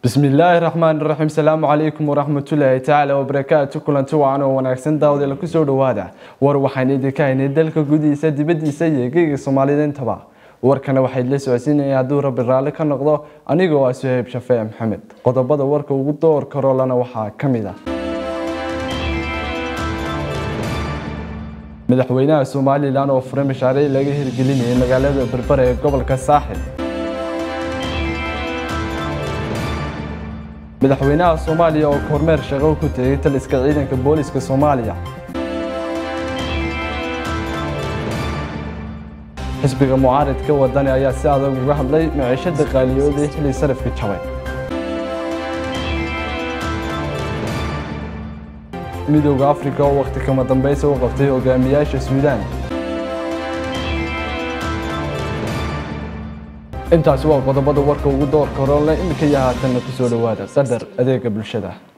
bismillaahi raxmaan raxiim salaamu calaykum waraxmatullaahi tacaala wabarakaatu kulanti wacan oo wanaagsan daawadela kusoo dhowaada war waxaan idinka haynay dalka gudihiisa dibadiisa iyo geyga soomaalida intaba warkana waxayd la socodsiinaya hadduu rabbi raalli ka noqdo anigoo ah suhayb shafee maxamed qodobada warka ugu door karolana waxaa ka mid ah madaxweynaha somalilan oo furay mashaariic laga hirgelinayay magaalada berbera ee gobolka saaxil madaxweynaha soomaaliya oo kormeer shaqo ku tegay taliska ciidanka booliska soomaaliya xisbiga mucaaridka wadani ayaa si adag uga hadlay maciishada qaaliyooday xili sarafka jabay midooda afrika oo wakhti kama dambeysa u qabtay hogaamiyaasha suudaan intaasi waa qodobada warka ugu doorka horonle iminka iyo haatanna kusoo dhowaada qadar adeega bulshada